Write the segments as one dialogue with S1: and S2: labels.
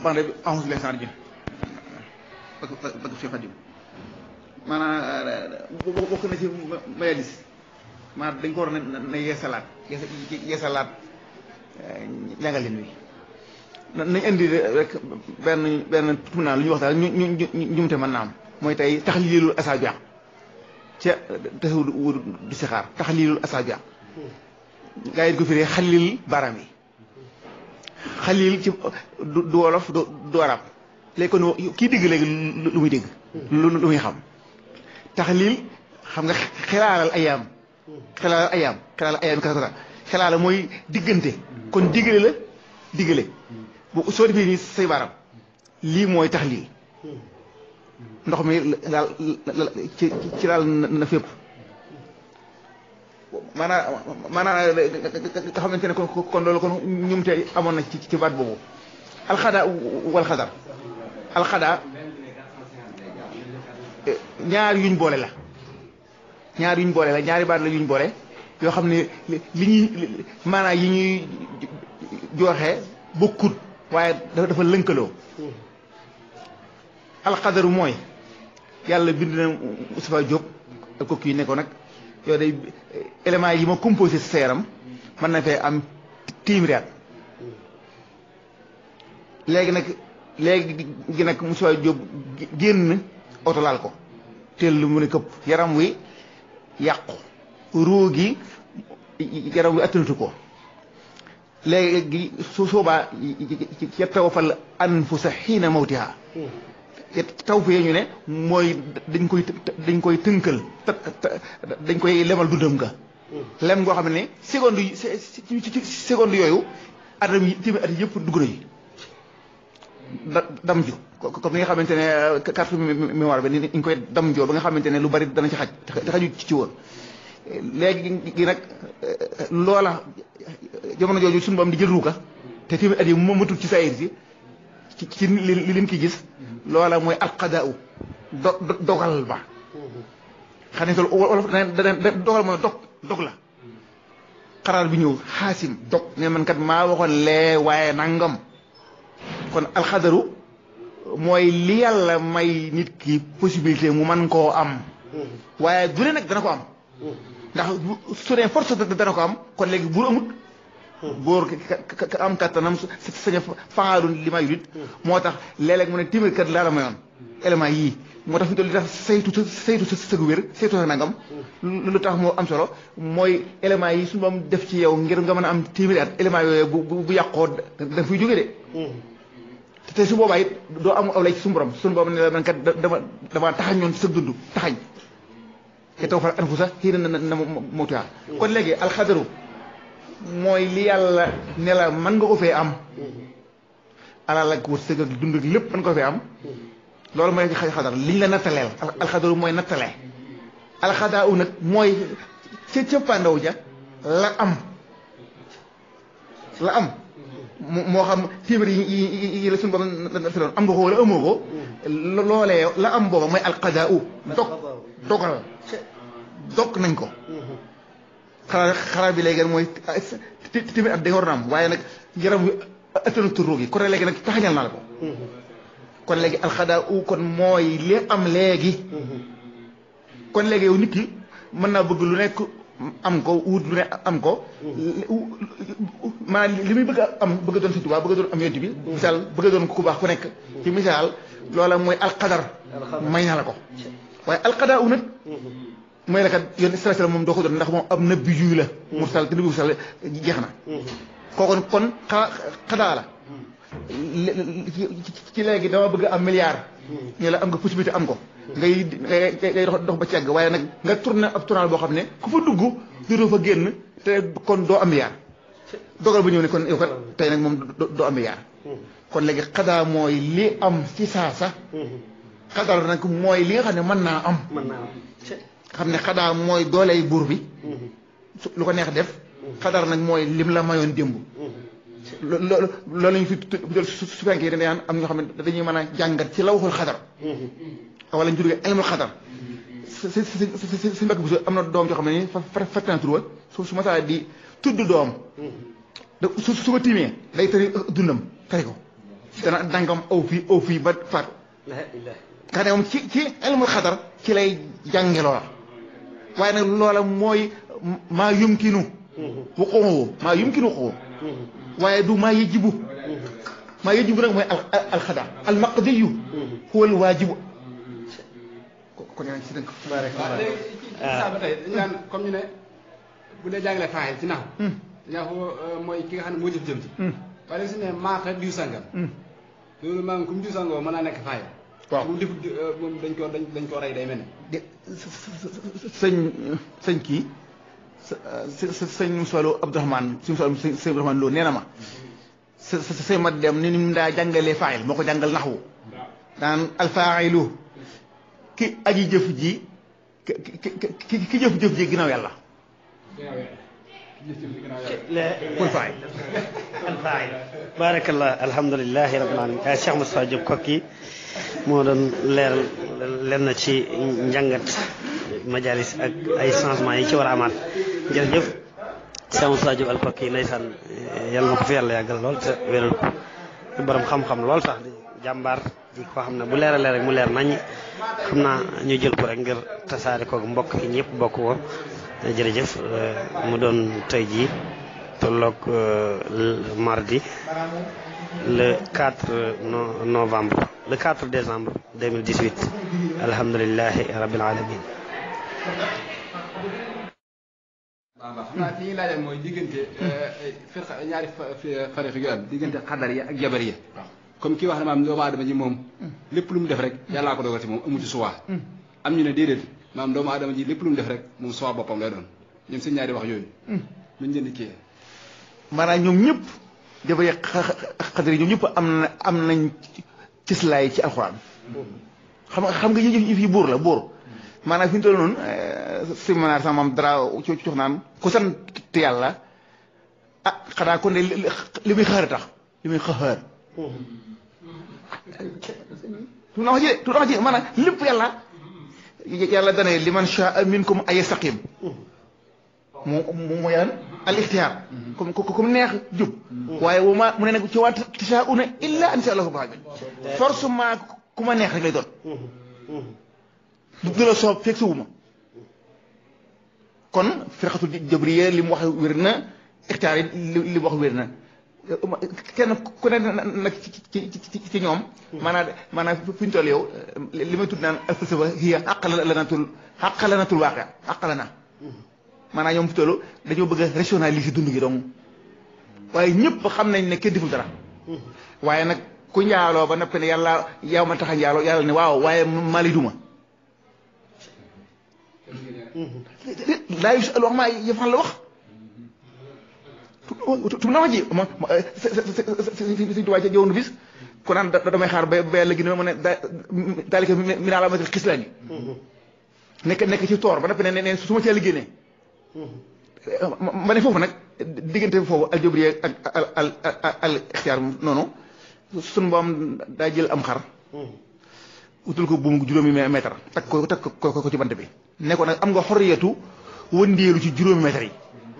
S1: bande bi ahonsu leen sar jin bëgg bëgg fi xadim maanaam bokk na ci mayalis maanaam dañ ko war na na yeesalaat yeesalaat njàngaleen wi nañ indi rek benn benn tumunaan lu ñuy wax daal ñu ñu ñu njumte mën naa am mooy tey taxliilul asaabi ca tasawud wud du si xaar taxliilul asaabi gaa yi ko firee xalil baaraam yi xalil ci du wolof du arab léegi kon kii dégg léegi lu muy dégg lu lu muy xam taxliil xam nga xelaalal ayaam xelaalal ayaam xelaalal ayaam kasa kasa xelaala mooy diggante kon diggale la diggale bu soo defee nii say baaraam lii mooy taxliil ndox mi daal ci ci daal na fépp maanaam maanaam nga xamante ne kon kon loolu kon ñum te amoon na ci ci baat boobu alxada wal xadar alxada ñaar yuñ boole la ñaar yuñ boole la ñaari baat la yuñ boole yoo xam ne li ñuy maanaam yi ñuy joxe bokkut waaye dafa lënkaloo alxadaru mooy yàlla bind na Moustapha Diop ak kooku yi nekkoon nag yow day éléments yi ma composé sa yaram mën na fee am téeméeri at léegi nag léegi gi nag Moustapha Diop génn oto laal ko teel lu mu ne këpp yaram wi yàqu ruu gi yaram wi attanatu ko léegi su soobaa yatawaffal anfusa xiina mawtiha taw fee ñu ne mooy dañ koy dañ koy tënkal dañ koy lemal dundam nga lem ngoo xam ne seconde yi ci seconde yooyu atam yi téeméer at yëpp dugg nañu da dam ju comme ni nga xamante ne carte mémoire bi ni ñu koy dam joo ba nga xamante ne lu bari dana ci xaj te xaju ci woon léegi gi nag loola jamono jooju suñu bam di jël ruuka te téeméer at yi moom matul ci saayir si ci ci li li lim ki gis loola mooy alqadaa do dogal ba xam ne wolof dana dogal mooy dog dog la xaraar bi ñëw xaasim dog ne man kat maa waxoon lee waaye nangam kon alxadaru mooy li yàlla may nit ki possibilité mu man koo am waaye du ne nag dana ko am ndax su ne force dana ko am kon léegi bu amut góor ka am kattanam sañ a faalu li may yurit moo tax léeg-léeg mu ne téeméer kat laa la mayoon élément yii moo tax fi li tax saytu saytu sa sëgu wér saytu sa nangam lu tax moo am solo mooy élément yi suñu moom def ci yow ngir nga mën a am téeméeri at élément yooyu bu bu yàqoo da fuy jóge de te su boobaa it doo am aw lay ci suñu borom suñu borom ne la man kat dama dama taxañ ñoon sa dund taxañ te taw fa anfusa xii na na na mawtiha kon léegi alxadaru mooy li yàlla ne la mën nga ko fee am alal ak wërsëg ak dund ak lépp mën nga ko fee am loolu mooy xadar liñ la nattaleel alxadaru mooy nattale alxadaa u nag mooy ca cëppaandaw ja la am la am moo xam téeméer yi yi la suñu borom nataloon am nga ko wala amoo ko loolee la am booba mooy alxadaa u dog dogal dog nañ ko xalaat xalaat bi léegi mooy téeméer at da nga war na am waaye nag yaram wi attana turó gi kon léegi nag taxañal naa la ko kon léegi alxadaa u kon mooy li am léegi kon léegi yow nit ki mën naa bëgg lu nekk am ko wut lu ne am ko maanaam li muy bëgg a am bëgg a doon si tubaab bëgg a doon am yonent bi misaal bëgg a doon ku baax ku nekk ci misaal loola mooy alxadar may naa la ko waaye alxadaa u nag mooy la kat yoon stress moom doo ko doon ndax moom am na biju la mursal te nabi mursal jeex na kooku kon xa xadaa la ci léegi dama bëgg am milliard ñu la am nga possibilité am ko ngay ngay ngay dox ba cegg waaye nag nga tourné ab tournal boo xam ne ku fa dugg doo fa génn te kon doo am milliard dogal ba ñëw ne kon yow kat tey nag moom doo am milliard kon léegi xadaa mooy li am ci saasa xadaa nag mooy li nga xam ne mën naa am xam ne xadaa mooy dooley buur bi lu ko neex def xadar nag mooy lim la mayoon démb loolu loolu lañu fi jël su fekkee dañuy am ñoo xam ne dañuy mën a jàngat ci la waxul xadar wala ñu jógee ilmul xadar si si si si mbokk bi am na doom joo xam ne nii fa fekk naa tur wa su su ma saa di tudd doom su su ko tiimee day tëri dundam tari ko dana dangam aw fii aw fii ba faatu
S2: la ilaha
S1: xam ne moom ci ci ilmul xadar ci lay jànge loola waaye nag loola mooy maa yumkinu wuquuhu maa yumkinu wuquuhu waaye du maa yajibu maa yajibu nag mooy al alxadar almaqdiyu huwa alwaajibu kon yaa ngi si dënk
S2: barak
S3: waaw léegi ci ci saa ba tey dañu naan comme ñu ne bu dee jàngale faayil ci naxu dañaa ko mooy ki nga xam ne moo jëf jëm ci waaye léegi su ne maata diw sangam loolu maa ngi comme diw sangam mën naa nekk faayil
S1: waaw
S3: bu defut moom dañ ko dañ dañ ko rey day mel ne
S1: de sëñ sëñ kii sa sëñ Moussa Lo Abdourahmane sëñ Moussa sëñ sëñ Abdourahmane Lo nee na ma sa sa sëñ ma dem ni mu daa jàngalee faayil moo ko jàngal naxwu daan alfaayilu ki aji jëf ji ki ki ki jëf jëf ji ginnaaw yàlla mooy faayil
S2: alfaayil barakallah alhamdulilahi rabbil alamin Cheikh Moustapha Diop kokki moo doon leeral len na ci njàngat majalis ak ay changement yi ci war a amaat jërëjëf Cheikh Moustapha Diop al kokki ndeysaan yàlla na ko fi yàlla yàggal lool te wéral ko borom xam-xam lool sax di jàmbaar di ko xam ne bu leeralee rek mu leer nañ xam naa ñu jël ko rek ngir tasaare ko mbokk yi ñëpp bokk ko jërëjëf mu doon tey jii tolloog mardi le 4 no novembre le 4 décembre 2018 alhamdulilahi rabbil alamin
S3: waaw waaw xam naa fi ñuy laajal mooy diggante firqa ñaari fariq yu am diggante xadar yi ak jabar yi comme kii wax ne maam doomu aadama ji moom lépp lu mu def rek yàllaa ko dogal ci moom amu ci suwaa am ñu ne déedéet maam doomu aadama ji lépp lu mu def rek moom suwaa boppam lay doon ñoom seen ñaari wax yooyu luñ leen di kii
S1: maanaam ñoom ñëpp jabar yi xadar yi ñoom ñëpp am na am nañ cislaay ci alxuraan xam nga xam nga yëf yi buur la buur maanaam fi ñu toll noonu si manaar sama maam dara ci cox naan ku sant yàlla ah xanaa kon de li muy xaar tax li muy xaar tu na wax ji tu na wax ji maanaam lépp yàlla yàlla dane li man shaa minkum ay yastaqim mu mu mooy lan al ixtiyaar comme comme neex jub waaye wu ma mu ne nag ci waa tashaa'una illa an sha Allah rabbil alamin forcément ku ma neex rek lay doon du la soob fekk suwuma kon firqatul jabriya li mu wax wér na ixtiyaar yi li mu wax wér na kenn ku ne nag ci ci ci ñoom maanaam maanaam fi ñu toll yow li may tudd naan al falsafa hiya aqlanatul aqlanatul waaqi aqlana maanaam ñoom fi toll dañoo bëgg a rationaliser dund gi donc waaye ñëpp xam nañ ne kenn deful dara waaye nag ku njaaloo ba noppi ne yàlla yow ma tax a njaaloo yàlla ne waaw waaye maa lay duma laa yusalu wax maa yëfal la wax tu na wax ji ma suñ tubaab ca jëwoon bis ku naan damay xaar ba ba yàlla gi ne ma ne daalika mi naa la matal xislaan yi nekk nekk ci toor ba noppi ne ne su ma cee liggéey ma ne foofu nag diggante foofu aljabriya ak al al al ixtiyaar noonu suñu boom daa jël am xar utul ko buum juróomi mètre takk ko takk ko ko ci bant bi ne ko nag am nga xorriyatu wëndeelu ci juróomi mètre yi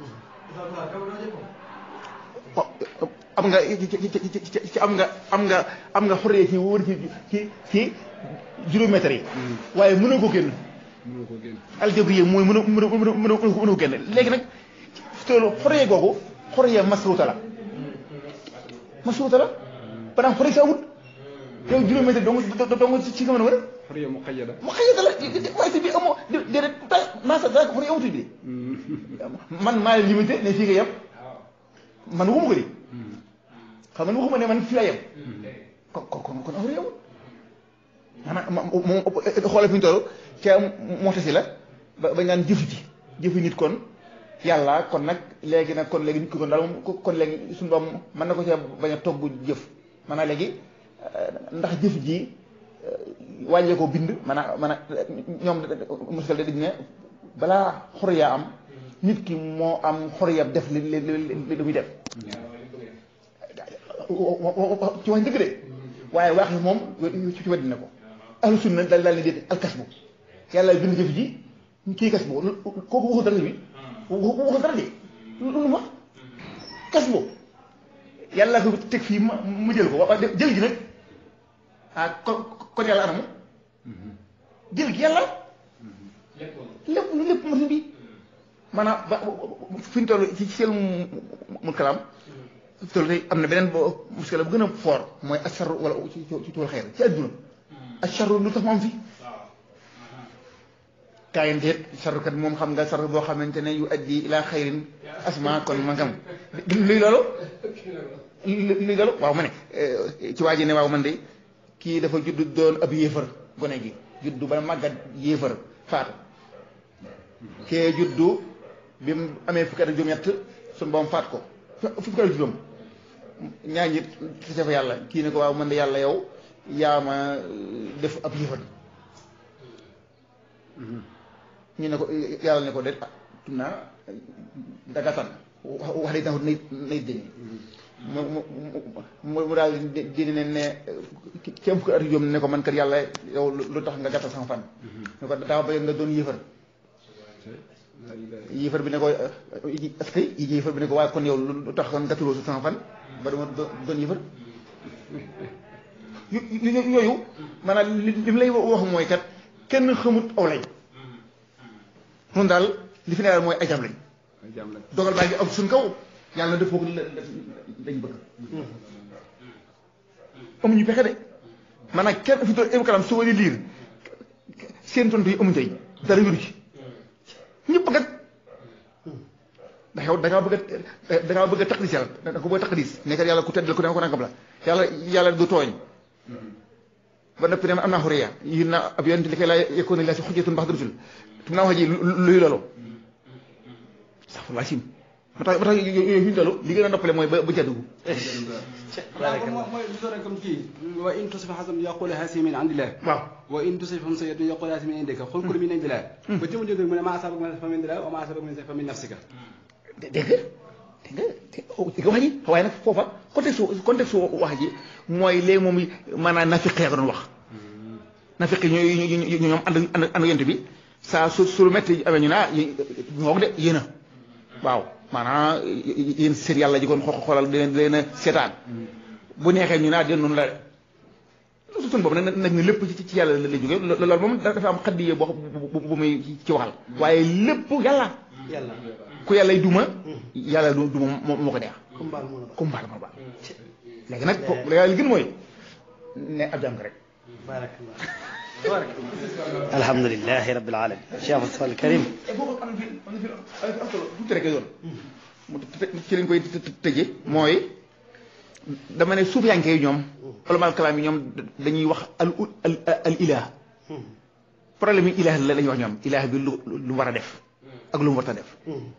S1: am nga ci am nga am nga am nga xorriyatu ci wër ci ci ci juróomi mètre yi waaye mënoo ko génn
S3: mënoo ko génn
S1: aljabriya mooy mën a mën a mën a mën a ko génn léegi nag toolu xorriya googu xorriya masruuta la masruuta la banaa xorriya sa amut yow juróomi mètre dong dong ci nga mën a wër
S3: xoriya mu xayyada
S1: mu xëy la waaye si biir amoo déedéet tay maa sa daa ko xorriya amutul bi man maa limité ne fii nga yem man waxuma ko di xam man waxuma ne man fii la yem kon kon kon xorriya amut maanaam moom xoolal fi ñu toll ca mootasi la ba bañ naan jëfu ji jëfu nit kon yàlla kon nag léegi nag kon léegi nit ki kon daal moom kon léegi suñu doom mën na ko cee bañ a togg jëf maanaam léegi ndax jëf ji wàññee ko bind maanaam maanaam ñoom muskal dañ ne balaa xoriya am nit ki moo am xoriya def li li li muy def ci wax dëgg de waaye wax yi moom ci weddi na ko ahlu sunna daal daal ne déet alkas bu yàlla bind jëf ji kii kas bu kooku waxu dara bi waxu dara de lu ma kas bu yàlla ko teg fii ma ma jël ko waaw jël gi nag ah kon kon yàlla anamu jël gi yàlla lépp lépp machine bi maanaam ba fi ñu toll ci seen mu kalaam toll tey am na beneen bo muskila bu gën a fort mooy asarru wala ci ci tool xeer ci adduna asarru lu tax mu am fi kaayin déet sarrukat moom xam nga sarru boo xamante ne yu addi ila xayrin asma kon ma ngam luy loolu luy loolu waaw ma ne ci waa ji ne waaw man de kii dafa judd doon ab yéefar gone gi juddu ba màggat yéefar faatu kee juddu bi mu amee fukki at ak juróom-ñett suñu boom faat ko fukki at ak juróom ñaar ñi sa fa yàlla kii ne ko waaw man de yàlla yow yaa ma def ab yéefar ñu ne ko yàlla ne ko de ah tum naa daga tan wax day taxut nay nay dëni mu mu mu daal di ne ne ci am fukki at ak juróom ne ko man kat yàlla yow lu tax nga gàttal sama fan ne ko daa bëgg nga doon yéefar yéefar bi ne ko est-ce que yéefar bi ne ko waaye kon yow lu tax nga gàttaloo sama fan ba dama doon yéefar yooyu maanaam li li mu lay wax mooy kat kenn xamut aw lañ noonu daal li fi ne daal mooy ay jam lañ dogal baa ngi am suñ kaw yàlla def foofu lañ bëgg amuñu pexe de maanaam kenn fi doon ému kalam soo di liir seen tontu yi amuñu tey dara wéru ci ñëpp kat ndax yow da ngaa bëgg a da ngaa bëgg a taqdis yàlla da nga ko bëgg a taqdis nekkat yàlla ku tedd la ku ne ko nangam la yàlla yàlla du tooñ ba noppi ne am naa xuriya yi na ab yonent li koy laa yekkoon la si xujjatun bax rusul tum naa wax ji luy loolu sax waa sim ba tax ba tax yooyu fi ñu toll li gën a noppale mooy ba ba jaddugu
S3: mooy lu doon comme kii wa in tusib hasan yaqul hasi min indillah
S1: waaw
S3: wa in tusibhum sayyatun yaqul hasi min indika xul kullu min indillah ba jëm jóg mu ne ma asabak min fa min indillah wa ma asabak min fa min nafsika
S1: dégg nga dégg nga dégg nga wax ji waaye nag foofa contexte contexte wax ji mooy léegi moom maanaam nafiqee ko doon wax nafiqi ñooy ñoom ànd ànd ànd yent bi saa su su lu métti amee ñu naa ñoo de yéen a waaw maanaam yéen seen yàlla ji kon xoolal di leen di leen a seetaan bu neexee ñu naa den noonu la suñ boobu nag nag ne lépp ci ci yàlla la jógee loolu moom dafa am xaddiye boo bu muy ci waxal waaye lépp yàlla
S2: yàlla
S1: ku yàlla duma yàlla du duma moo ko neex
S2: comme baal moo la
S1: comme baal ma baal léegi nag foofu la yàlla gën mooy ne ab jàng rek
S2: barakallah barakallah alhamdulilahi rabbil alamin cheikh Moustapha al Karim
S1: foofu am na fi am na fi am solo tuuti rek yoon mu ci lañ koy tëje mooy dama ne suuf yanke yi ñoom ulamal kalaam yi ñoom dañuy wax al al al ilah problème yi ilah la lañuy wax ñoom ilah bi lu lu war a def ak lu mu war a def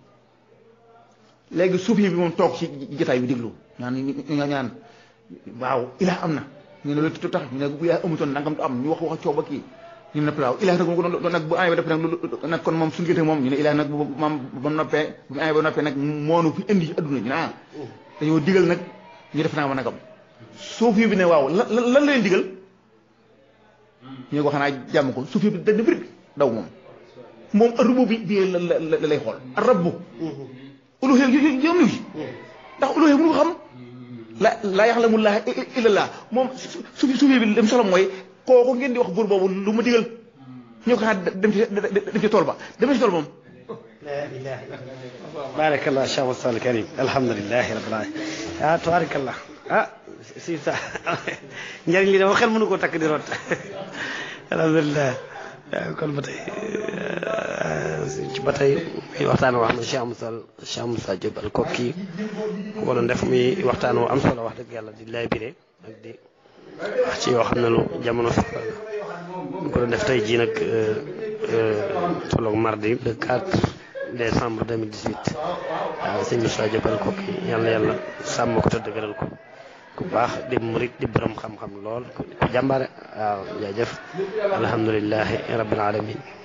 S1: léegi suuf yi bi moom toog ci jotaay bi déglu ñaan ñaan ñaan waaw ilah am na ñu ne lu tax ñu ne bu ilah amutoon nangam du am ñu wax wax coow ba kii ñu ne waaw ilah nag moom nag bu amee ba def nag nag kon moom suñu gëte moom ñu ne ilah nag bu moom ba noppee bu mu amee ba noppee nag moonu fi indi ci adduna ñu ne ah dañoo digal nag ñu def naa ma nagam suuf yi bi ne waaw lan lan lan leen digal ñu ne ko xanaa jàmm ko suuf yi bi dañ bëri daw moom moom rubu bi bii la la la lay xool rabbu uluhee yom liw ci ndax uluhee mënu ko xam la laa yaxlamu laa illa llah moom suuf suuf bi lim solo mooy kooku ngeen di wax buur boobu lu ma digal ñu ko xanaa dem ci dem ci tool ba dem ci tool moom
S2: la ilaha illallah barakallah cheikh Moustapha al Karim alhamdulilahi rabbil alamin ah tabarakallah ah si sa njëriñ li dama xel mënu koo takk di root alhamdulilah kon ba tey ci ba tey muy waxtaan woo xam ne Cheikh Moussa Cheikh Moussa Diop al kokki ko doon def muy waxtaan woo am solo wax dëgg yàlla di lay biré ak di wax ci yoo xam ne lu jamono soxla la ñu ko doon def tey jii nag tolloog mardi le 4 décembre 2018 waaw sëñ Moussa Diop al kokki yàlla yàlla sàmm ko te dëgëral ko ku baax di murit di borom xam-xam lool ku jàmbaare waaw jaajëf alhamdulilahi rabbil alamin